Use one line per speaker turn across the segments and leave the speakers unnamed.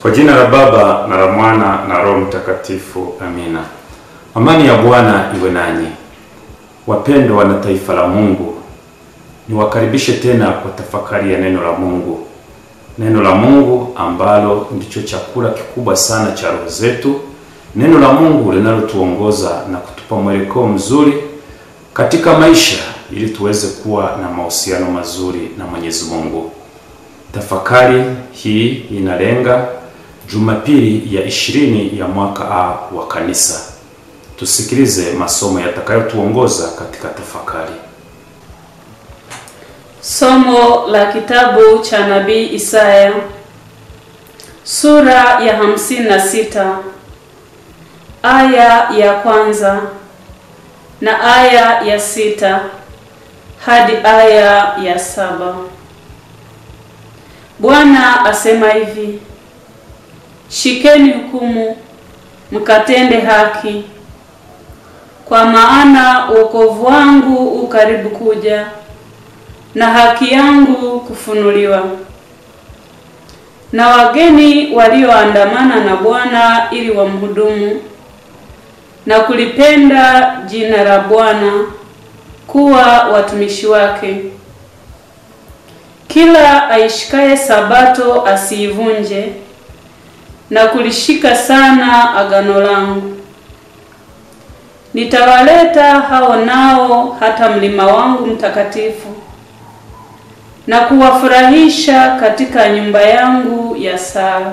Kwa jina la Baba na la Mwana na Roho Mtakatifu, amina. Amani ya Bwana iwe nanyi, wapendwa na taifa la Mungu. Niwakaribishe tena kwa tafakari ya neno la Mungu, neno la Mungu ambalo ndicho chakula kikubwa sana cha roho zetu, neno la Mungu linalotuongoza na kutupa mwelekeo mzuri katika maisha ili tuweze kuwa na mahusiano mazuri na Mwenyezi Mungu. Tafakari hii inalenga Jumapili ya ishirini ya mwaka A wa Kanisa. Tusikilize masomo yatakayotuongoza katika tafakari.
Somo la kitabu cha nabii Isaya sura ya hamsini na sita aya ya kwanza na aya ya sita hadi aya ya saba. Bwana asema hivi: Shikeni hukumu, mkatende haki, kwa maana wokovu wangu u karibu kuja na haki yangu kufunuliwa. Na wageni walioandamana na Bwana ili wamhudumu na kulipenda jina la Bwana kuwa watumishi wake. Kila aishikaye sabato asiivunje na kulishika sana agano langu. Nitawaleta hao nao hata mlima wangu mtakatifu na kuwafurahisha katika nyumba yangu ya sala.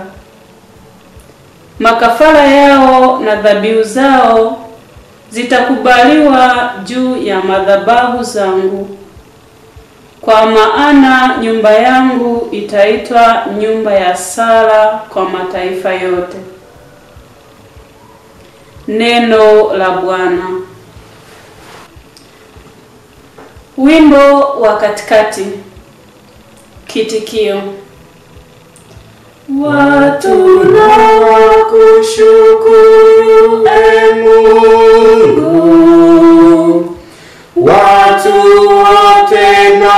Makafara yao na dhabihu zao zitakubaliwa juu ya madhabahu zangu, kwa maana nyumba yangu itaitwa nyumba ya sala kwa mataifa yote. Neno la Bwana. Wimbo wa katikati. Kitikio: watu na wakushukuru, e Mungu,
Watu wote na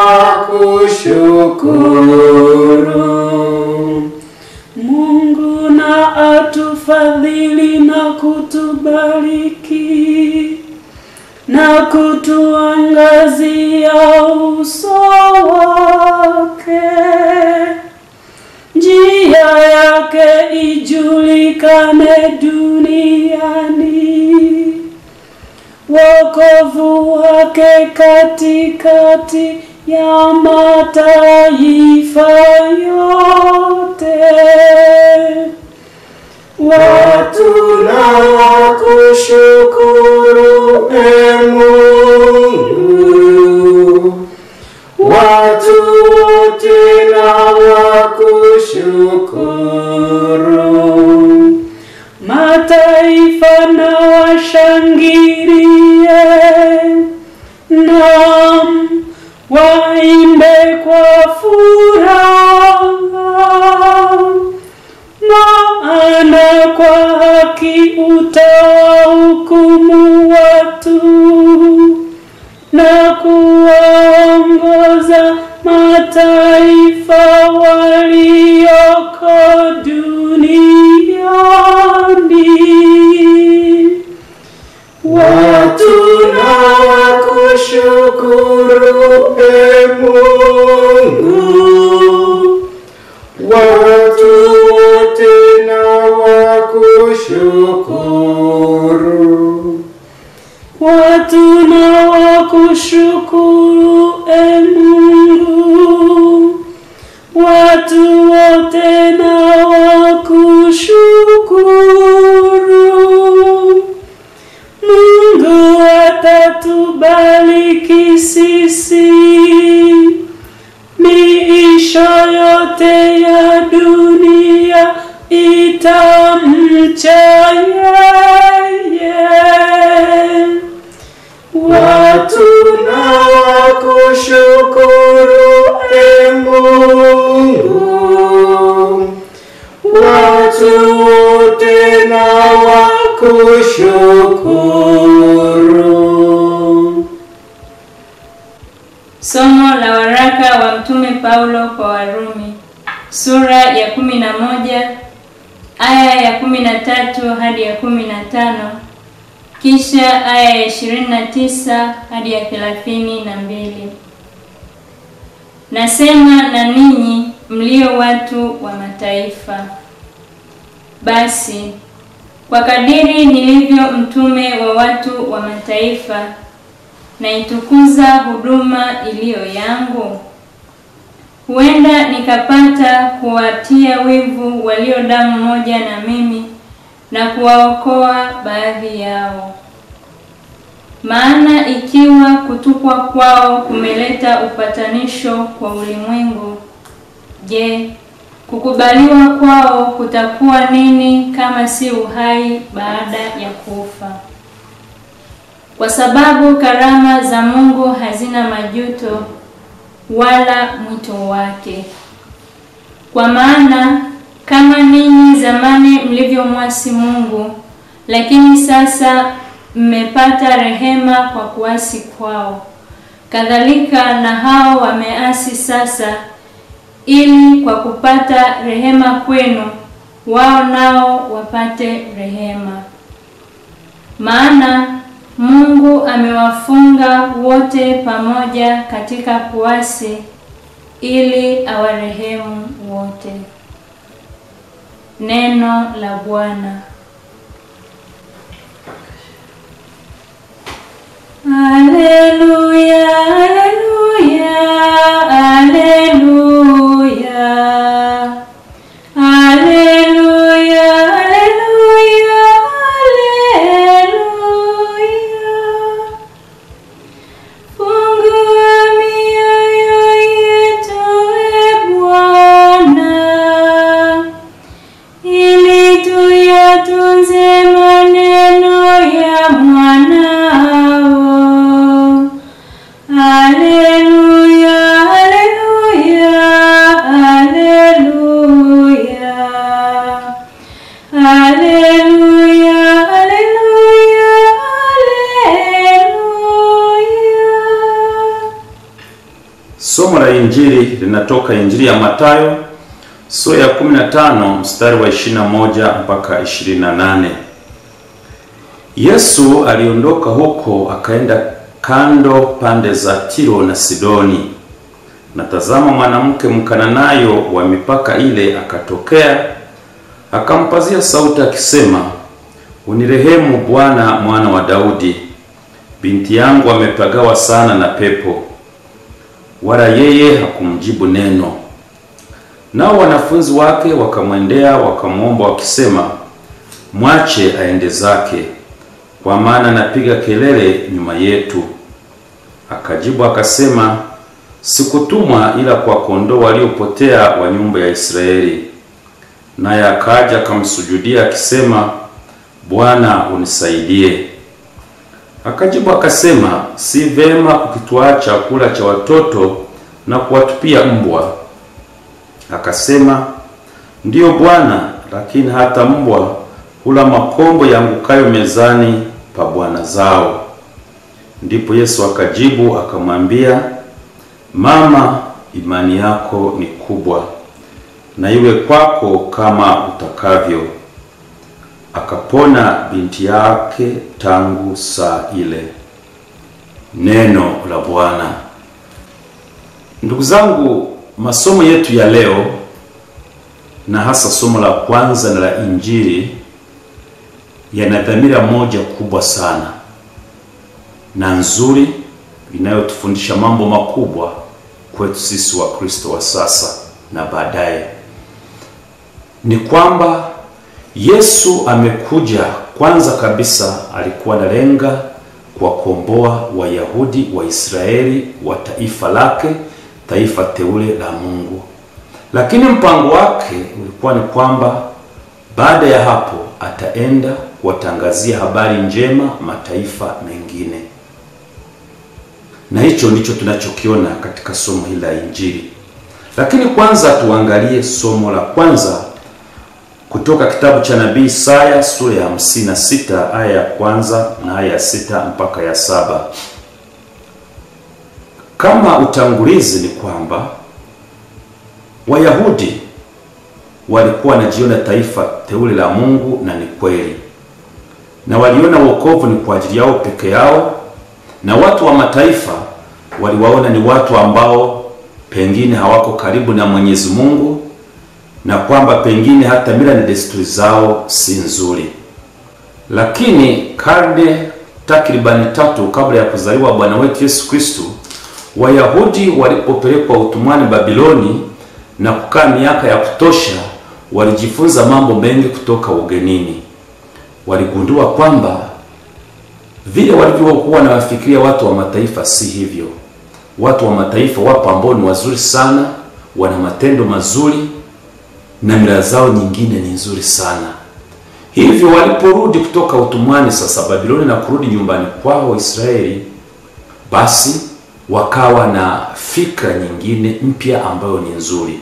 wakushukuru.
Mungu na atufadhili na kutubariki na kutuangazia uso wake, njia yake ijulikane duniani, wokovu wake katikati ya mataifa yote.
Watu na wakushukuru, e Mungu. Watu wote na wakushukuru.
Mataifa na washangilie, nam waimbe kwa furaha, maana kwa haki utawahukumu watu na kuwaongoza mataifa walioko duniani.
Watu na wakushukuru, e Mungu. Watu wote na wakushukuru.
Watu na wakushukuru, e Mungu. Watu wote na wakushukuru. Mungu atatubariki sisi, miisho yote ya dunia itamcha yeye.
Watu na wakushukuru, e Mungu. Watu wote na wakushukuru.
Somo la waraka wa Mtume Paulo kwa Warumi sura ya kumi na moja aya ya kumi na tatu hadi ya kumi na tano kisha aya ya ishirini na tisa hadi ya thelathini na mbili. Nasema na ninyi mlio watu wa mataifa, basi kwa kadiri nilivyo mtume wa watu wa mataifa, naitukuza huduma iliyo yangu? Huenda nikapata kuwatia wivu walio damu moja na mimi na kuwaokoa baadhi yao. Maana ikiwa kutupwa kwao kumeleta upatanisho kwa ulimwengu, je, kukubaliwa kwao kutakuwa nini kama si uhai baada ya kufa? Kwa sababu karama za Mungu hazina majuto wala mwito wake. Kwa maana kama ninyi zamani mlivyomwasi Mungu, lakini sasa mmepata rehema kwa kuasi kwao, kadhalika na hao wameasi sasa, ili kwa kupata rehema kwenu wao nao wapate rehema. Maana Mungu amewafunga wote pamoja katika kuasi ili awarehemu wote. Neno la Bwana. Haleluya, haleluya, haleluya. Haleluya, haleluya, haleluya. Fungua mioyo yetu, e Bwana, ili tuyatunze maneno ya mwanao. Haleluya, haleluya, haleluya. Haleluya, haleluya, haleluya.
Somo la Injili linatoka Injili ya Mathayo sura ya 15 mstari wa 21 mpaka 28. Yesu aliondoka huko akaenda kando pande za Tiro na Sidoni. Na tazama, mwanamke Mkananayo wa mipaka ile akatokea, akampazia sauti akisema, unirehemu Bwana, mwana wa Daudi, binti yangu amepagawa sana na pepo. Wala yeye hakumjibu neno. Nao wanafunzi wake wakamwendea wakamwomba wakisema, mwache aende zake, kwa maana anapiga kelele nyuma yetu. Akajibu akasema, sikutumwa ila kwa kondoo waliopotea wa nyumba ya Israeli. Naye akaja akamsujudia akisema, Bwana unisaidie. Akajibu akasema, si vema kukitwaa chakula cha watoto na kuwatupia mbwa. Akasema, ndiyo Bwana, lakini hata mbwa hula makombo yaangukayo mezani pa bwana zao. Ndipo Yesu akajibu akamwambia, Mama, imani yako ni kubwa, na iwe kwako kama utakavyo. Akapona binti yake tangu saa ile. Neno la Bwana. Ndugu zangu, masomo yetu ya leo na hasa somo la kwanza na la Injili yana dhamira moja kubwa sana na nzuri inayotufundisha mambo makubwa kwetu sisi wa Kristo wa sasa na baadaye. Ni kwamba Yesu amekuja, kwanza kabisa alikuwa analenga kuwakomboa Wayahudi wa Israeli wa taifa lake, taifa teule la Mungu. Lakini mpango wake ulikuwa ni kwamba baada ya hapo ataenda kuwatangazia habari njema mataifa mengine, na hicho ndicho tunachokiona katika somo hili la Injili. Lakini kwanza tuangalie somo la kwanza kutoka kitabu cha nabii Isaya sura ya 56 aya ya kwanza na aya ya sita mpaka ya saba. Kama utangulizi ni kwamba Wayahudi walikuwa wanajiona taifa teule la Mungu, na ni kweli, na waliona wokovu ni kwa ajili yao peke yao, na watu wa mataifa waliwaona ni watu ambao pengine hawako karibu na Mwenyezi Mungu, na kwamba pengine hata mila na desturi zao si nzuri. Lakini karne takribani tatu kabla ya kuzaliwa Bwana wetu Yesu Kristo, Wayahudi walipopelekwa utumwani Babiloni na kukaa miaka ya kutosha, walijifunza mambo mengi kutoka ugenini. Waligundua kwamba vile walivyokuwa wanawafikiria watu wa mataifa si hivyo. Watu wa mataifa wapo ambao ni wazuri sana, wana matendo mazuri na mila zao nyingine ni nzuri sana. Hivyo waliporudi kutoka utumwani sasa Babiloni na kurudi nyumbani kwao Israeli, basi wakawa na fikra nyingine mpya ambayo ni nzuri.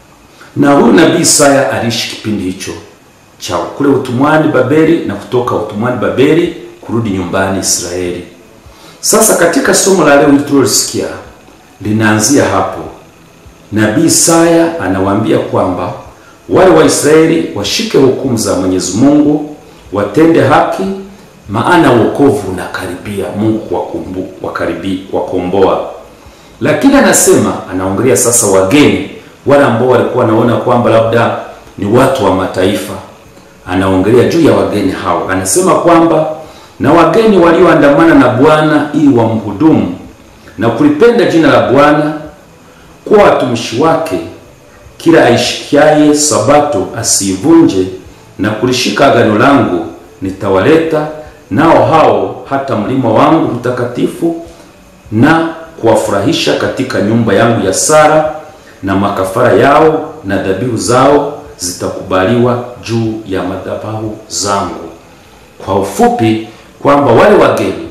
Na huyu nabii Isaya aliishi kipindi hicho cha kule utumwani Babeli na kutoka utumwani Babeli kurudi nyumbani Israeli. Sasa katika somo la leo tulilosikia linaanzia hapo. Nabii Isaya anawaambia kwamba wale Waisraeli washike hukumu za Mwenyezi Mungu, watende haki, maana wokovu unakaribia, Mungu kuwakumbu wakaribi kuwakomboa. Lakini anasema anaongelea sasa wageni wale ambao walikuwa wanaona kwamba labda ni watu wa mataifa. Anaongelea juu ya wageni hao, anasema kwamba na wageni walioandamana na Bwana ili wamhudumu na kulipenda jina la Bwana, kuwa watumishi wake kila aishikiaye sabato asiivunje na kulishika agano langu, nitawaleta nao hao hata mlima wangu mtakatifu na kuwafurahisha katika nyumba yangu ya sara, na makafara yao na dhabihu zao zitakubaliwa juu ya madhabahu zangu. Kwa ufupi, kwamba wale wageni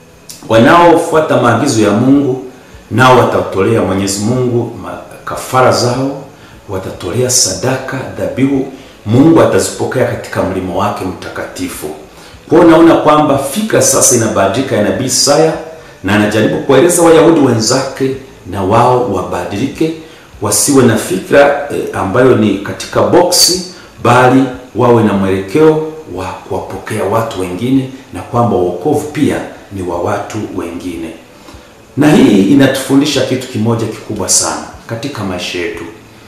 wanaofuata maagizo ya Mungu nao watatolea Mwenyezi Mungu kafara zao watatolea sadaka, dhabihu, Mungu atazipokea katika mlima wake mtakatifu. Kwa hiyo naona kwamba fikra sasa inabadilika ya nabii Isaya, na anajaribu kuwaeleza Wayahudi wenzake na wao wabadilike, wasiwe na fikra eh, ambayo ni katika boksi, bali wawe na mwelekeo wa kuwapokea watu wengine, na kwamba wokovu pia ni wa watu wengine. Na hii inatufundisha kitu kimoja kikubwa sana katika maisha yetu.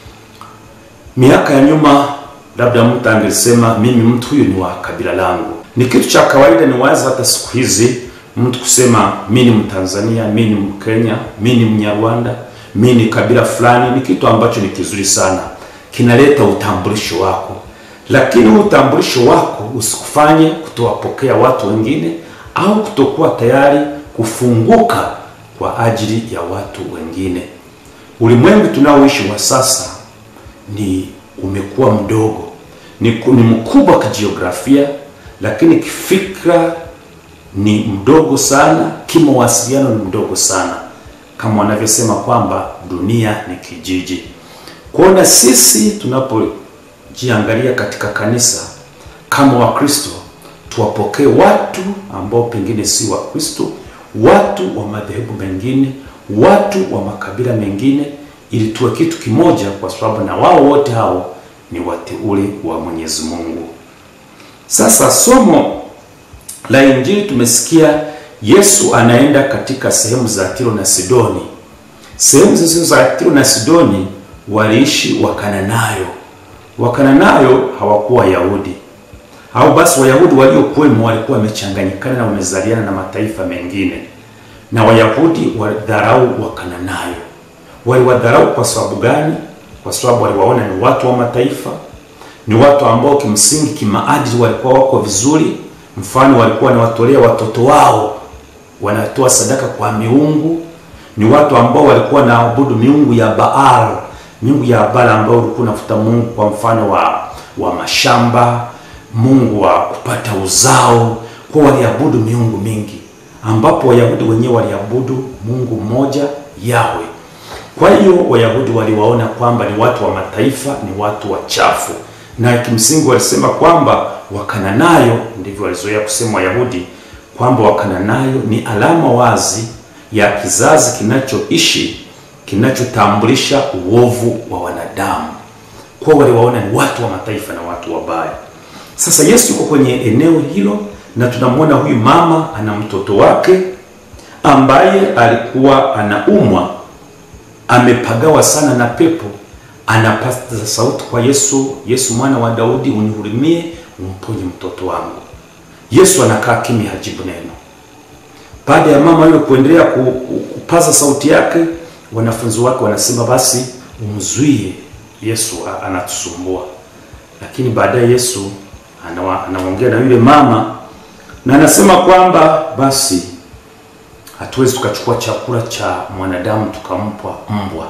Miaka ya nyuma, labda mtu angesema mimi mtu huyu ni wa kabila langu. Ni kitu cha kawaida, ni wazi hata siku hizi mtu kusema mimi ni Mtanzania, mimi ni Mkenya, mimi ni Mnyarwanda, mimi ni kabila fulani, ni kitu ambacho ni kizuri sana, kinaleta utambulisho wako. Lakini huu utambulisho wako usikufanye kutowapokea watu wengine au kutokuwa tayari kufunguka kwa ajili ya watu wengine. Ulimwengu tunaoishi wa sasa ni umekuwa mdogo, ni, ni mkubwa kijiografia, lakini kifikra ni mdogo sana, kimawasiliano ni mdogo sana, kama wanavyosema kwamba dunia ni kijiji. Kuona sisi tunapojiangalia katika kanisa kama Wakristo, tuwapokee watu ambao pengine si Wakristo, watu wa madhehebu mengine, watu wa makabila mengine ili tuwe kitu kimoja, kwa sababu na wao wote hao ni wateule wa Mwenyezi Mungu. Sasa somo la Injili tumesikia Yesu anaenda katika sehemu za Tiro na Sidoni. Sehemu zisizo za Tiro na Sidoni waliishi Wakananayo. Wakananayo hawakuwa Wayahudi, au basi Wayahudi waliokuwemo walikuwa wamechanganyikana na wamezaliana na mataifa mengine, na Wayahudi wadharau Wakananayo. Waliwadharau kwa sababu gani? Kwa sababu waliwaona ni watu wa mataifa, ni watu ambao kimsingi kimaadili walikuwa wako vizuri. Mfano, walikuwa wanawatolea watoto wao, wanatoa sadaka kwa miungu. Ni watu ambao walikuwa wanaabudu miungu ya Baal, miungu ya Baal ambao ulikuwa unafuta mungu kwa mfano wa wa mashamba, mungu wa kupata uzao. Kwa waliabudu miungu mingi, ambapo Wayahudi wenyewe waliabudu Mungu mmoja Yahwe. Kwa hiyo Wayahudi waliwaona kwamba ni watu wa mataifa, ni watu wachafu, na kimsingi walisema kwamba Wakananayo, ndivyo walizoea kusema Wayahudi, kwamba Wakananayo ni alama wazi ya kizazi kinachoishi kinachotambulisha uovu wa wanadamu, kwa waliwaona ni watu wa mataifa na watu wabaya. Sasa Yesu yuko kwenye eneo hilo, na tunamwona huyu mama ana mtoto wake ambaye alikuwa anaumwa, amepagawa sana na pepo, anapaza sauti kwa Yesu, Yesu mwana wa Daudi, unihurumie, umponye mtoto wangu. Yesu anakaa kimya, hajibu neno. Baada ya mama yule kuendelea ku- ku- kupaza sauti yake, wanafunzi wake wanasema basi umzuie Yesu, a- anatusumbua. Lakini baadaye Yesu anawa- anaongea na yule mama na anasema kwamba basi hatuwezi tukachukua chakula cha mwanadamu tukampa mbwa.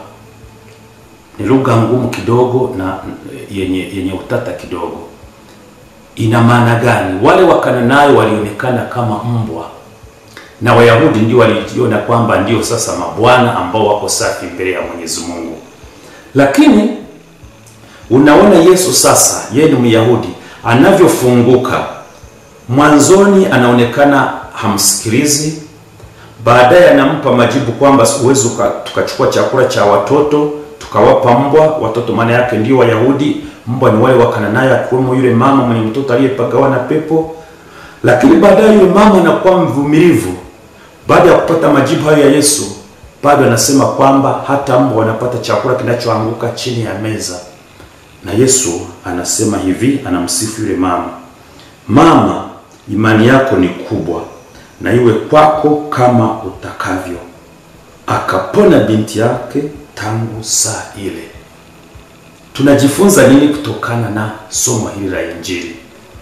Ni lugha ngumu kidogo na yenye, yenye utata kidogo. Ina maana gani? Wale Wakananayo walionekana kama mbwa na Wayahudi ndio walijiona kwamba ndio sasa mabwana ambao wako safi mbele ya Mwenyezi Mungu. Lakini unaona Yesu sasa, yeye ni Myahudi, anavyofunguka mwanzoni anaonekana hamsikilizi, baadaye anampa majibu kwamba uwezo tukachukua chakula cha watoto tukawapa mbwa. Watoto maana yake ndio Wayahudi, mbwa ni wale Wakananayo, akiwemo yule mama mwenye mtoto aliyepagawa na pepo. Lakini baadaye yule mama anakuwa mvumilivu. Baada ya kupata majibu hayo ya Yesu, bado anasema kwamba hata mbwa wanapata chakula kinachoanguka chini ya meza. Na Yesu anasema hivi, anamsifu yule mama, mama, imani yako ni kubwa, na iwe kwako kama utakavyo. Akapona binti yake tangu saa ile. Tunajifunza nini kutokana na somo hili la Injili?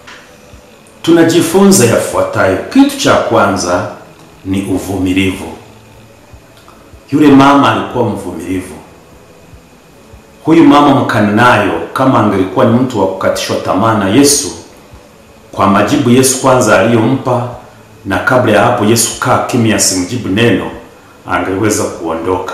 Tunajifunza yafuatayo. Kitu cha kwanza ni uvumilivu. Yule mama alikuwa mvumilivu. Huyu mama Mkananayo, kama angelikuwa ni mtu wa kukatishwa tamaa na Yesu, kwa majibu Yesu kwanza aliyompa, na kabla ya hapo Yesu kaa kimya, asimjibu neno, angeweza kuondoka.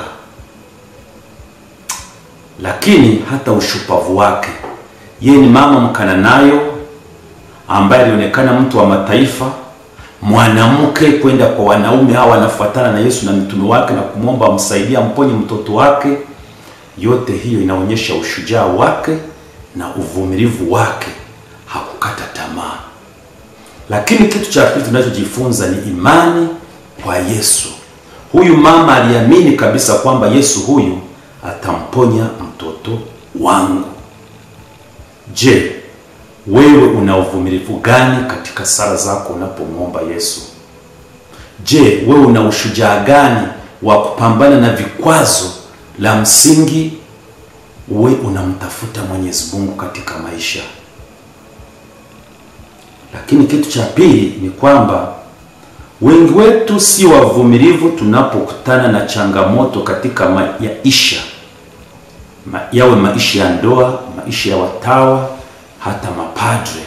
Lakini hata ushupavu wake, yeye ni mama Mkananayo ambaye alionekana mtu wa mataifa, mwanamke kwenda kwa wanaume hawa wanafuatana na Yesu na mitume wake na kumwomba amsaidie amponye mtoto wake. Yote hiyo inaonyesha ushujaa wake na uvumilivu wake, hakukata tamaa. Lakini kitu cha pili tunachojifunza ni imani kwa Yesu. Huyu mama aliamini kabisa kwamba Yesu huyu atamponya mtoto wangu. Je, wewe una uvumilivu gani katika sala zako unapomwomba Yesu? Je, wewe una ushujaa gani wa kupambana na vikwazo la msingi? We unamtafuta Mwenyezi Mungu katika maisha. Lakini kitu cha pili ni kwamba wengi wetu si wavumilivu tunapokutana na changamoto katika maisha, Ma, yawe maisha ya ndoa, maisha ya watawa hata mapadre.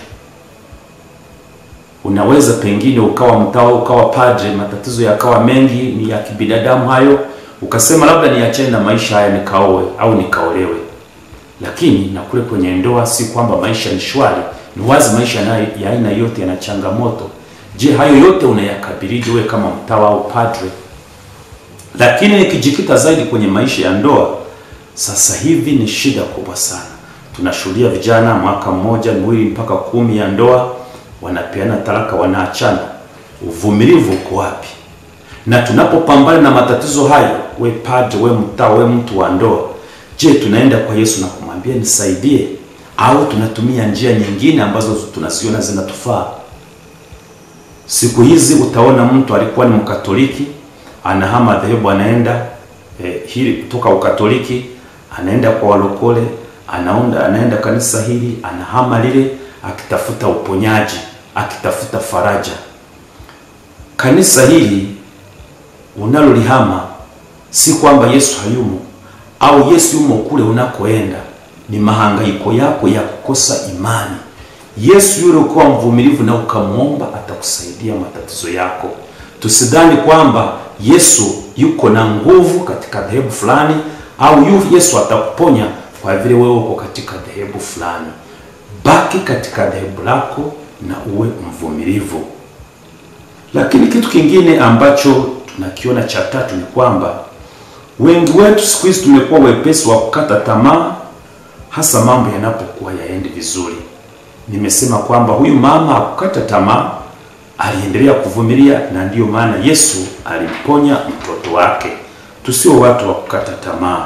Unaweza pengine ukawa mtawa ukawa padre, matatizo yakawa mengi, ni ya kibinadamu hayo, ukasema labda niachane na maisha haya nikaoe au nikaolewe. Lakini na kule kwenye ndoa si kwamba maisha ni shwari, ni wazi maisha na ya aina yote yana changamoto. Je, hayo yote unayakabilije wewe kama mtawa au padre? Lakini nikijikita zaidi kwenye maisha ya ndoa, sasa hivi ni shida kubwa sana tunashuhudia vijana mwaka mmoja miwili mpaka kumi ya ndoa wanapeana talaka, wanaachana. Uvumilivu uko wapi? Na tunapopambana na matatizo hayo, we padre, we mtawa, we mtu wa ndoa, je, tunaenda kwa Yesu na kumwambia nisaidie, au tunatumia njia nyingine ambazo tunaziona zinatufaa? Siku hizi utaona mtu alikuwa ni Mkatoliki anahama dhehebu, anaenda eh, hili kutoka Ukatoliki anaenda kwa walokole anaunda anaenda kanisa hili anahama lile, akitafuta uponyaji, akitafuta faraja. Kanisa hili unalolihama si kwamba Yesu hayumo au Yesu yumo kule unakoenda, ni mahangaiko yako ya kukosa imani. Yesu yule ukiwa mvumilivu na ukamwomba, atakusaidia matatizo yako. Tusidhani kwamba Yesu yuko na nguvu katika dhehebu fulani au yu Yesu atakuponya kwa vile wewe uko katika dhehebu fulani. Baki katika dhehebu lako na uwe mvumilivu. Lakini kitu kingine ambacho tunakiona cha tatu ni kwamba wengi wetu siku hizi tumekuwa wepesi wa kukata tamaa hasa mambo yanapokuwa yaendi vizuri. Nimesema kwamba huyu mama hakukata tamaa, aliendelea kuvumilia, na ndiyo maana Yesu alimponya mtoto wake. Tusio watu wa kukata tamaa.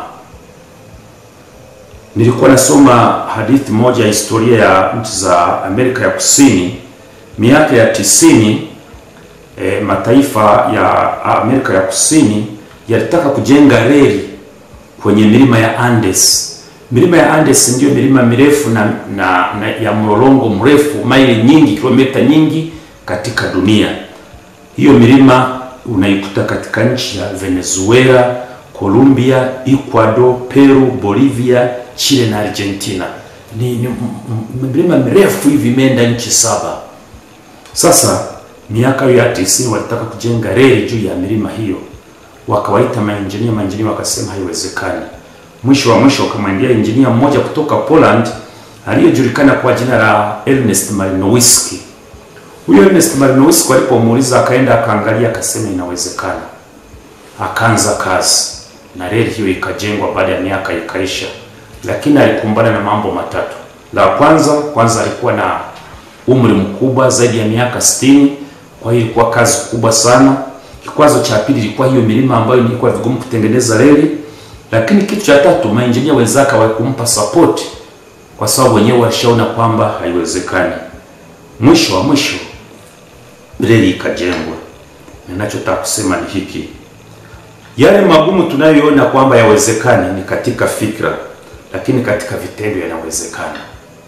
Nilikuwa nasoma hadithi moja ya historia ya nchi za Amerika ya Kusini miaka ya tisini. E, mataifa ya Amerika ya Kusini yalitaka kujenga reli kwenye milima ya Andes. Milima ya Andes ndiyo milima mirefu na, na, na ya mlolongo mrefu maili nyingi, kilomita nyingi katika dunia. Hiyo milima unaikuta katika nchi ya Venezuela, Colombia, Ecuador, Peru, Bolivia, Chile na Argentina. Ni, ni milima mirefu hivi imeenda nchi saba. Sasa miaka hiyo ya tisini walitaka kujenga reli juu ya milima hiyo, wakawaita mainjinia. Mainjinia wakasema haiwezekani. Mwisho wa mwisho wakamwendea injinia mmoja kutoka Poland aliyejulikana kwa jina la Ernest Malinowski. Huyo Ernest Malinowski alipomuuliza, akaenda akaangalia, akasema inawezekana. Akaanza kazi na reli hiyo ikajengwa. Baada ya miaka ikaisha, lakini alikumbana na mambo matatu. La kwanza kwanza, alikuwa na umri mkubwa zaidi ya miaka 60, kwa hiyo ilikuwa kazi kubwa sana. Kikwazo cha pili ilikuwa hiyo milima ambayo ilikuwa vigumu kutengeneza reli, lakini kitu cha tatu, mainjinia wenzake hawakumpa support kwa sababu wenyewe walishaona kwamba haiwezekani. Mwisho wa mwisho reli ikajengwa. Ninachotaka kusema ni hiki, yale magumu tunayoona kwamba yawezekani ni katika fikra, lakini katika vitendo yanawezekana.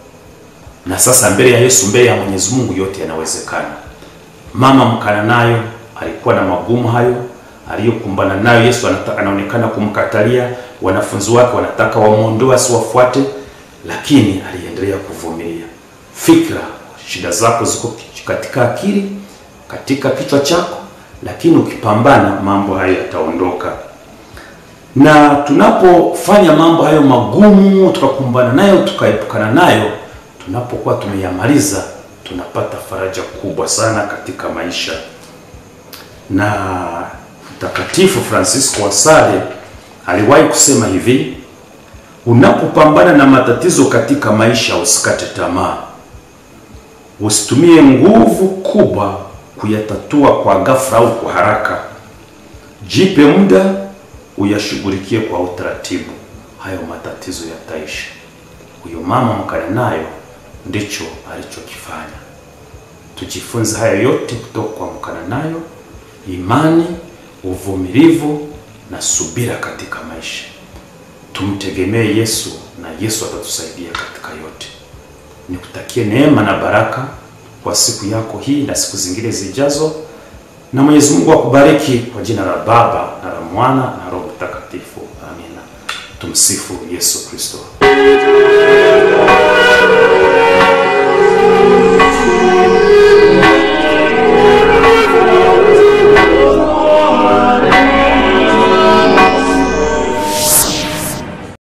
Na sasa mbele ya Yesu, mbele ya Mwenyezi Mungu, yote yanawezekana. Mama Mkananayo alikuwa na magumu hayo aliyokumbana nayo. Yesu anataka, anaonekana kumkatalia, wanafunzi wake wanataka wamwondoe asiwafuate, lakini aliendelea kuvumilia. Fikra, shida zako ziko katika akili, katika kichwa chako, lakini ukipambana mambo hayo yataondoka. Na tunapofanya mambo hayo magumu, tukakumbana nayo, tukaepukana nayo, tunapokuwa tumeyamaliza, tunapata faraja kubwa sana katika maisha. Na Mtakatifu Francisco wa Sale aliwahi kusema hivi, unapopambana na matatizo katika maisha usikate tamaa. Usitumie nguvu kubwa kuyatatua kwa ghafla au kwa haraka. Jipe muda uyashughulikie kwa utaratibu, hayo matatizo yataisha. Huyo mama Mkananayo ndicho alichokifanya. Tujifunze haya yote kutoka kwa Mkananayo: imani, uvumilivu na subira katika maisha. Tumtegemee Yesu na Yesu atatusaidia katika yote. Nikutakie neema na baraka kwa siku yako hii na siku zingine zijazo, na Mwenyezi Mungu akubariki kwa jina la Baba na la Mwana na Roho Mtakatifu. Amina. Tumsifu Yesu Kristo.